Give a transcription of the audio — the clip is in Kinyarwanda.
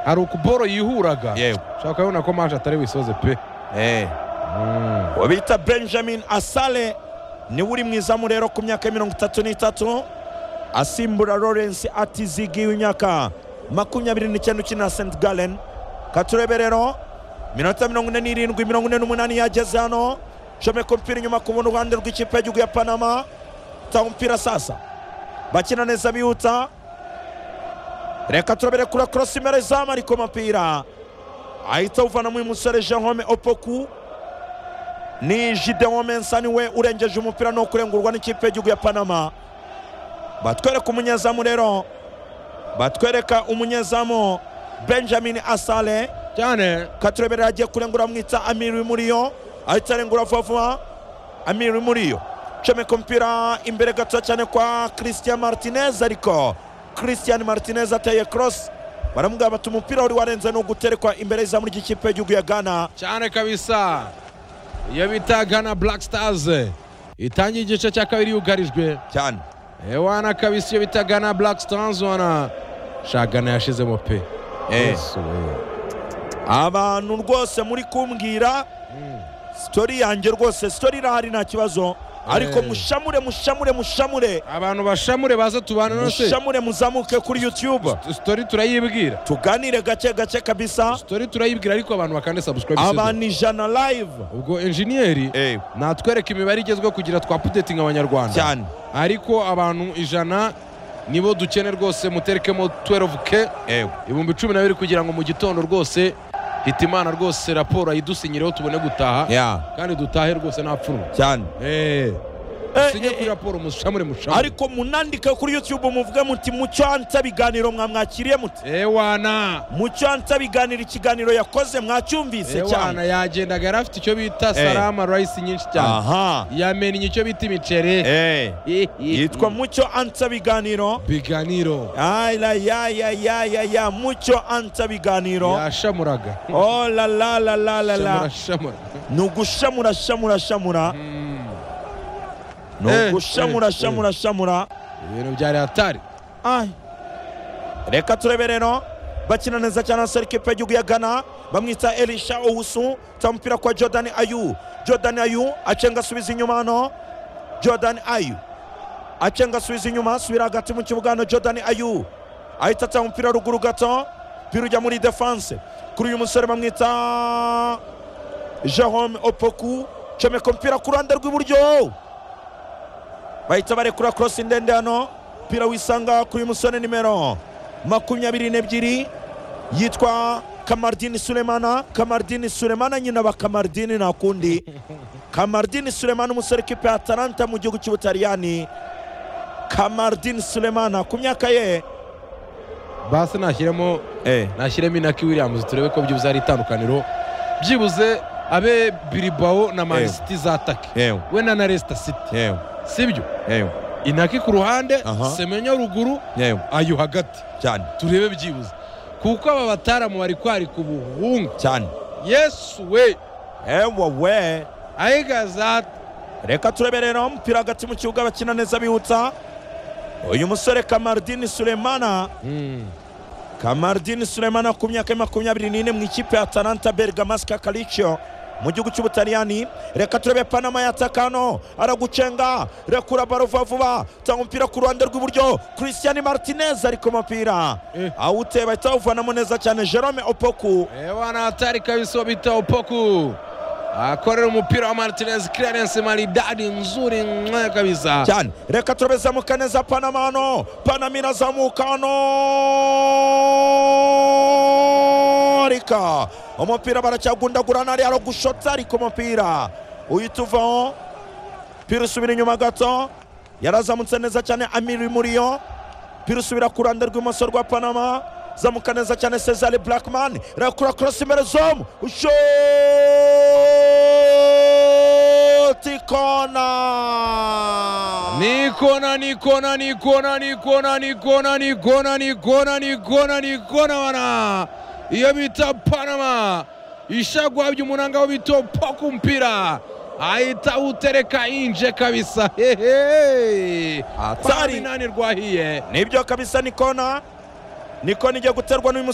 hari ukuboro yihuraga yewe ushaka urabona ko manje atari buyisoze pe Eh. uwo bita benjamin asale niwe uri mu izamu rero ku myaka mirongo itatu n'itatu asimbura lawrence atizigi w'imyaka makumyabiri n'icyenda ukina st gallen katurebe rero minota mirongo ine n'irindwi mirongo ine n'umunani yageze hano comeka umupira inyuma ku bundi ruhande rw'ikipe y'igihugu ya panama tanga umupira sasa bakina neza bihuta reka turabere kuri korosi imbere izamu ariko umupira ahita awuvana mu musore jean opoku ni Gideon Mensa niwe urengeje umupira no kurengurwa n'ikipe y'igihugu ya Panama batwereka umunyezamu rero batwereka umunyezamu Benjamin Asale cyane Katurebere agiye kurengura mwita Amiri Muriyo ahita arengura vuba vuba Amiri Muriyo comeka umupira imbere gato cyane kwa Christian Martinez ariko Christian Martinez ateye cross baramubwira bati umupira wari warenze ni uguterekwa imbere y'izamu ry'ikipe y'igihugu ya Ghana cyane kabisa iyo bita gana black stars itangiye igice cya kabiri yugarijwe cyane ewana kabisa iyo bita gana black stars wana shagana yashizemo pe Eh. Yesu we. abantu rwose muri kumbwira sitori yanjye rwose sitori irahari nta kibazo ariko Eh. mushamure mushamure mushamure abantu bashamure baze tubana nose mushamure muzamuke kuri youtube sitori turayibwira tuganire gake gake kabisa sitori turayibwira ariko abantu bakande subscribe abantu ijana live ubwo enjiniyeri Eh, natwereka imibare igezweho kugira twapudetinga abanyarwanda cyane ariko abantu ijana nibo dukene rwose muterekemo 12k ewe ibihumbi cumi na bibiri kugira ngo mu gitondo rwose hitimana rwose raporo ayidusinyireho tubone gutaha ya kandi dutahe rwose nta pfunwe cyane Eh, sinye eh, kuri raporo mushamure mushamure ariko munandike kuri youtube muvuge muti mucyansa biganiro mwamwakiriye muti ewana mucyansa biganiro ikiganiro yakoze mwacyumvise cyane ewana yagenda yari afite icyo bita Eh. salama rayisi nyinshi cyane aha yamenye icyo bita imiceri Eh, yitwa mucyo ansa biganiro biganiro Ay, la, ya, ya, ya, ya, ya, mucyo ansa biganiro. yashamuraga Oh la la la la la la. Shamura, shamura. Ni ugushamura shamura shamura. Mm. Ni Eh, eh, ugushamura eh. shamura shamura. ibintu byari hatari Ay. Reka turebe rero. Bakina neza cyane na Serkipe y'igihugu ya Ghana. Bamwita Elisha Owusu. Ta umupira kwa Jordan Ayu. Jordan Ayu acenga asubiza inyuma hano. Jordan Ayu. acenga asubiza inyuma asubira hagati mu kibuga hano jordan ayu ahita atanga umupira ruguru gato umupira ujya muri defanse kuri uyu musore bamwita jerome opoku comeka umupira ku ruhande rw'iburyo bahita barekura korosi ndende hano umupira wisanga kuri uyu musore nimero makumyabiri n'ebyiri yitwa kamardini sulemana kamardini sulemana nyina ba kamardini nta kundi kamardini sulemana umusore kipe ya atalanta mu gihugu cy'ubutaliyani Kamardin Sulemana ku myaka ye basi nashyiremo nashyiremo inaki williams turebe ko byibuze hari itandukaniro byibuze abe bilibao na Eh. manisiti zatake yewe we na na resita siti yewe sibyo yewe inaki ku ruhande Aha. semenya ruguru yewe ayo hagati cyane turebe byibuze kuko aba bataramu bari kwarika ubuhungu cyane yesu we ewa we ayiga za reka turebe rero umupira hagati mu kibuga bakina neza bihutsa uyu musore Kamardin Sulemana Mm. Kamardin Sulemana ku myaka ya makumyabiri n'ine mu ikipe ya Atalanta Bergamasca Calcio mu gihugu cy'Ubutaliyani reka turebe Panama yataka hano aragucenga rekura baro vuba vuba tanga umupira ku ruhande rw'iburyo Christian Martinez ari ku mupira Eh. awuteba ahita awuvanamo neza cyane Jerome Opoku ewana hatari kabisa wabita opoku akorera umupira wa martinez clarence maridadi nzuri mwe kabisa cyane reka turebe zamuka neza Panama hano Panama irazamuka hano arika umupira baracyagundagurana ari aragushotsa ariko umupira uhita uvaho umupira usubira inyuma gato yarazamutse neza cyane amiri muriyo umupira usubira ku ruhande rw'imoso rwa panama zamuka neza cyane cesare blackman rakura cross imbere zomu ushoti kona nikona nikona nikona nikona nikona nikona nikona nikona nikona wana iyo bita panama ishagwa by'umunanga wo bita opoku mpira ahita utereka inje kabisa hehe Hatari. paminani rwahiye nibyo kabisa ni kona ni kona igiye guterwa n'uyu musore